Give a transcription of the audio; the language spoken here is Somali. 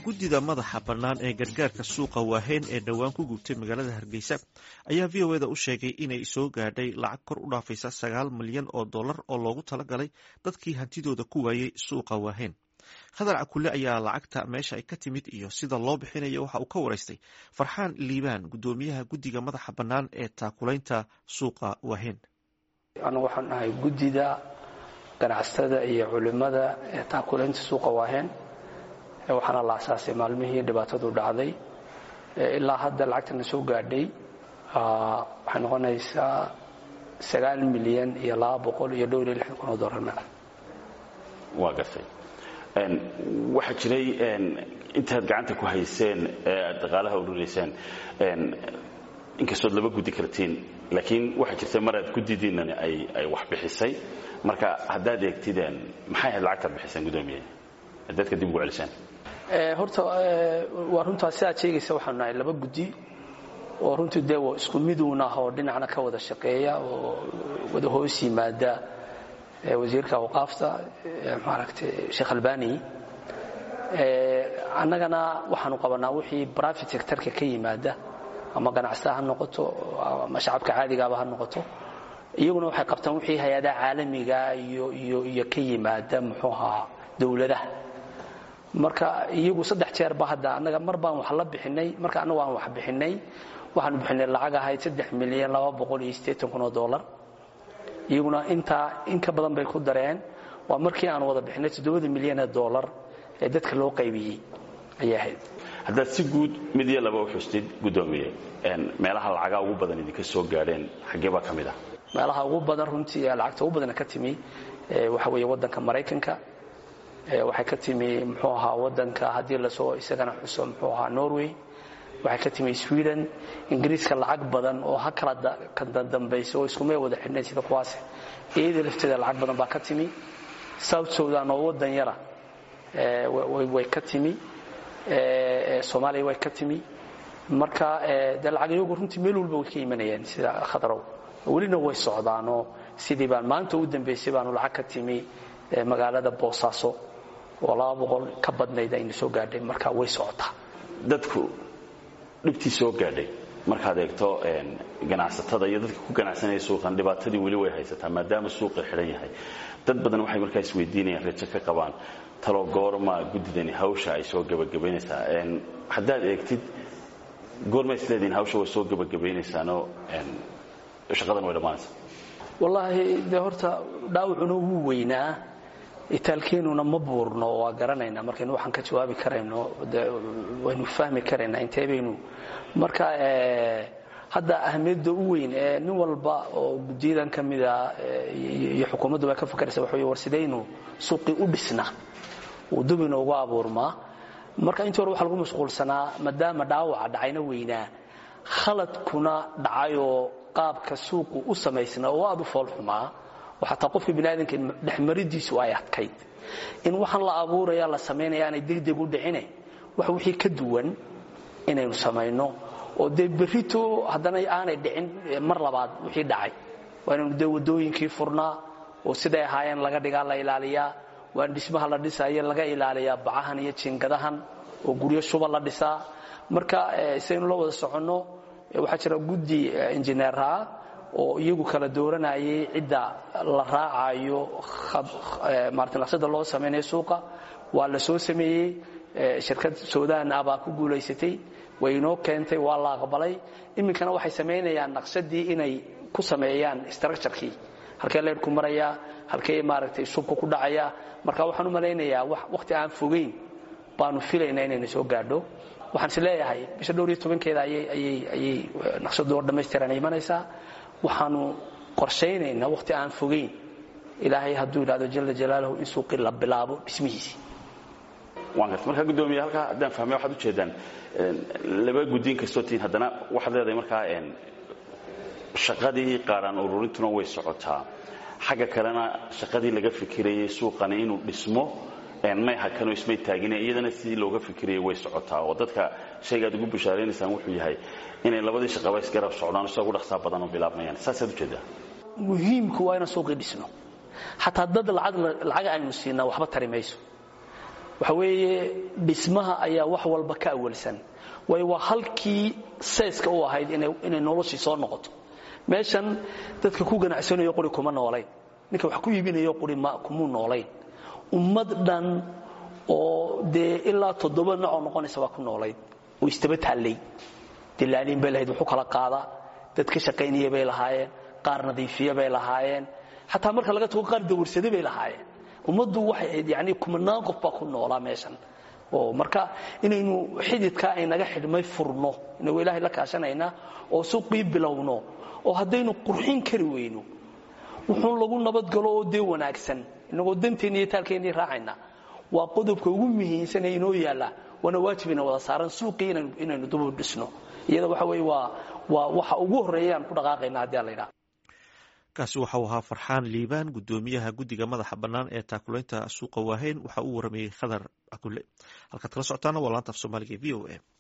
guddida madaxa bannaan ee gargaarka suuqa waaheen ee dhowaan ku gubtay magaalada hargeysa ayaa v o eda u sheegay inay soo gaadhay lacag kor u dhaafaysa sagaal milyan oo dollar oo loogu talagalay dadkii hantidooda ku waayey suuqa waaheen khadar cakule ayaa lacagta meesha ay ka timid iyo sida loo bixinayo waxa uu ka waraystay farxaan liibaan guddoomiyaha guddiga madaxa bannaan ee taakulaynta suuqa waaheen anagu waxaan nahay guddida ganacsatada iyo culimmada ee taakulaynta suuqa waaheen waxaana la asaasay maalmihii dhibaatadu dhacday ilaa hadda lacagtana soo gaadhay waxay noqonaysaa sagaal milyan iyo laba boqol iyo dhowr iyo lixdan kun oo dollarna waa gartay waxaa jiray intaad gacanta ku hayseen ee aad dhaqaalaha ururayseen inkastood laba guddi kartiin laakiin waxaa jirta maraad guddidiinani ay wax bixisay marka haddaad eegtideen maxay ahayd lacagtaad bixiseen guddoomiye dadka dib ugu celiseen horta waa runtaa sidaad sheegaysa waxaanu nahay laba guddi oo runtii dee isku miduun ah oo dhinacna ka wada shaqeeya oo wada hoos yimaada wasiirka awqaafta maaragtay sheekh albani annagana waxaanu qabanaa wixii private sectorka ka yimaada ama ganacsataa ha noqoto ama shacabka caadigaaba ha noqoto iyaguna waxay qabtaan wixii hay-adaha caalamiga iyo iyo iyo ka yimaada muxuu ahaa dowladaha marka iyagu saddex jeerba hadda annaga mar baan wax la bixinay marka annagu aan wax bixinay waxaanu bixinay lacag ahayd saddex milyan laba boqol iyo siddeetan kun oo dollar iyaguna intaa in ka badan bay ku dareen waa markii aan wada bixinay toddobada milyan ee dollar ee dadka loo qaybiyey ayay ahayd haddaad si guud mid iyo laba u xustid guddoomiye meelaha lacagaa ugu badan idinka soo gaadheen xaggee baa ka mid ah meelaha ugu badan runtii ee lacagta ugu badana ka timi waxa weeye waddanka maraykanka waxay ka timi muxuu ahaa waddanka haddii lasoo isagana xuso muxuu ahaa norway waxay ka timi sweden ingiriiska lacag badan oo ha kala kadambaysa oo iskumay wada xidhnayn sida kuwaas iyada lafteeda lacag badan baa ka timi south sudan oo waddan yara way ka timi soomaaliya way ka timi marka dee lacag iyagu runtii meel walba way ka imanayeen sida khadarow welina way socdaanoo sidii baan maanta u dambaysay baanu lacag ka timi magaalada boosaaso oo laba boqol ka badnayd aynu soo gaadhay marka way socotaa dadku dhibtii soo gaadhay markaad eegto ganacsatada iyo dadka ku ganacsanaya suuqan dhibaatadii weli way haysataa maadaama suuqa xidhan yahay dad badan waxay markaa isweydiinayaan rajo ka qabaan talo goorma guddidani hawsha ay soo gebagabaynaysaa haddaad eegtid goorma isleediin hawsha way soo gebagabaynaysaanoo shaqadan way dhammaanaysaa wallaahi dee horta dhaawacuna wuu weynaa itaalkeenuna ma buurno waa garanaynaa markaynu waxaan ka jawaabi karayno waynu fahmi karaynaa intee baynu marka hadda ahmiyadda u weyn ee nin walba oo guddiyadan ka mida iyo xukuumaddu baa ka fakaraysa waxa wey war sidaynu suuqii u dhisna uu dub inoogu abuurmaa marka intii hore waxa lagu mashquulsanaa maadaama dhaawaca dhacayna weynaa khaladkuna dhacayoo qaabka suuqu u samaysnaa oo aad u foolxumaa oo xataa qofka biniaadanka dhexmaridiisu ay adkayd in waxaan la abuuraya la samaynaya aanay degdeg u dhicine wax wixii ka duwan inaynu samayno oo dee berrito haddana aanay dhicin mar labaad wixii dhacay waa inaynu dee waddooyinkii furnaa oo siday ahaayeen laga dhigaa la ilaaliyaa waa in dhismaha la dhisayo laga ilaaliyaa bacahan iyo jiingadahan oo guryo shuba la dhisaa marka sidaynu la wada soconno waxaa jira guddi injineeraha oo iyagu kala dooranayay cidda la raacayo maarata naqshada loo samaynayo suuqa waa la soo sameeyey shirkad suudaan ah baa ku guulaysatay way inoo keentay waa la aqbalay iminkana waxay samaynayaan naqshadii inay ku sameeyaan structurekii halkee leyrku marayaa halkee maaragtay shubka ku dhacaya marka waxaan u malaynayaa wakhti aan fogeyn baanu filaynaa inayna soo gaadho waxaan is leeyahay bisha dhowr iyo tobankeeda ayay naqshadu oo dhammaystiran imanaysaa waxaanu qorshaynaynaa wakhti aan fogeyn ilaahay hadduu yidhahdo jala jalaaluhu in suuqii la bilaabo dhismihiisii waan garta markaa guddoomiye halkaa haddaan fahmay waxaad ujeedaan laba guddiin kastoo tihiin haddana waxaad leedahay markaa shaqadii qaaraan ururintuna way socotaa xagga kalena shaqadii laga fikirayay suuqani inuu dhismo may hakanoo ismay taagine iyadana sidii looga fikirayay way socotaa oo dadka shaygaad ugu bushaaraynaysaan wuxuu yahay inay labadii shaqaba isgarab socdaan sida ugu dhaqsaa badan oo bilaabmayaan saasaad ujeedaa muhiimku waa inaan suuqii dhisno xataa dad lacag aynu siinaa waxba tari mayso waxa weeye dhismaha ayaa wax walba ka awalsan waayo waa halkii sayska u ahayd inay noloshii soo noqoto meeshan dadka ku ganacsanayo quri kuma noolayn ninka wax ku iibinayo quri kumuu noolayn ummad dhan oo dee ilaa toddoba nocoo noqonaysa baa ku noolayd oo istaba taallay dilaaliin bay lahayd wuxuu kala qaadaa dad ka shaqaynaya bay lahaayeen qaar nadiifiya bay lahaayeen xataa marka laga tago qaar dawarsade bay lahaayeen ummaddu waxay ahayd yani kumanaan qof baa ku noolaa meeshan oo marka inaynu xididkaa aynaga xidhmay furno inagoo ilaahay la kaashanaynaa oo suuqii bilowno oo haddaynu qurxin kari weyno wuxuun lagu nabadgalo oo dee wanaagsan inagoo danteenni iyo taalkeennii raacayna waa qodobka ugu muhiimsan ee inoo yaalla waana waajibina wada saaran suuqii inaynu dubu dhisno iyada waxa weye waa waa waxa ugu horreeya aan ku dhaqaaqayna haddii aan la yidhaha kaasi waxa uu ahaa farxaan liibaan guddoomiyaha guddiga madaxa bannaan ee taakulaynta suuqa waaheyn waxa uu waramayey khadar cakulle halkaad kala socotaana waa laanta af soomaaliga v o a